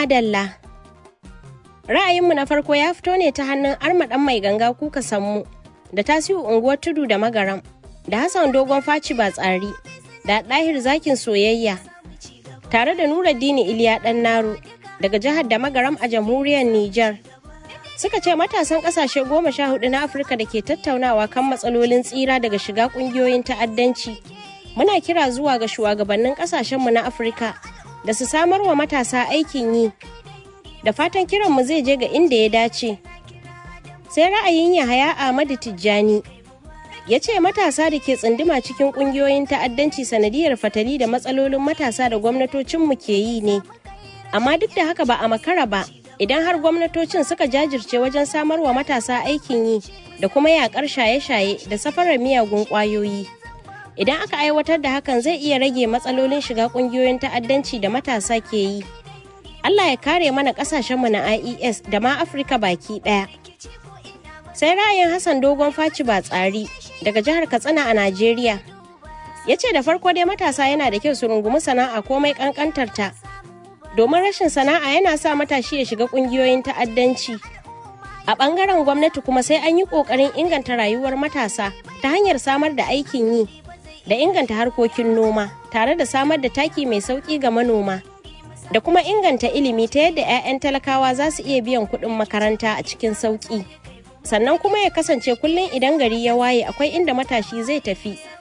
madalla. Ra'ayinmu na farko ya fito ne ta hannun armaɗan mai ganga kuka sammu da tasiu unguwar tudu da magaram da Hassan dogon faci ba tsari da ɗahir zakin soyayya tare da Nuruddini Iliya ɗan Naro daga jihar da magaram a jamhuriyar Nijar. Suka ce matasan ƙasashe goma sha hudu na Afirka da ke tattaunawa kan matsalolin tsira daga shiga ƙungiyoyin ta'addanci. Muna kira zuwa ga shugabannin ƙasashenmu na Afirka da su samar wa matasa aikin yi. Da fatan kiranmu zai je ga inda ya dace. Sai ra'ayin Yahaya Ahmadu Tijjani ya ce matasa da ke tsunduma cikin ƙungiyoyin ta'addanci sanadiyar fatali da matsalolin matasa da gwamnatocinmu ke yi ne. Amma duk da haka ba a makara ba, idan har gwamnatocin suka jajirce wajen samar wa matasa aikin yi da kuma yakar shaye-shaye da safarar miyagun ƙwayoyi. Idan aka aiwatar da hakan zai iya rage matsalolin shiga ƙungiyoyin ta'addanci da matasa ke yi. Allah ya kare mana ƙasashenmu na IES da ma Afirka baki ɗaya. Sai ra'ayin Hassan Dogon Faci ba tsari daga jihar Katsina a Najeriya. Ya ce da farko dai matasa yana da kyau su rungumi sana'a komai ƙanƙantar ta. Domin rashin sana'a yana sa matashi ya shiga ƙungiyoyin ta'addanci. A ɓangaren gwamnati kuma sai an yi ƙoƙarin inganta rayuwar matasa ta hanyar samar da aikin yi da inganta harkokin noma tare da samar da taki mai sauƙi ga manoma. da kuma inganta ilimi ta yadda 'ya'yan talakawa za su iya biyan kuɗin makaranta a cikin sauƙi sannan kuma ya kasance kullum idan gari ya waye akwai inda matashi zai tafi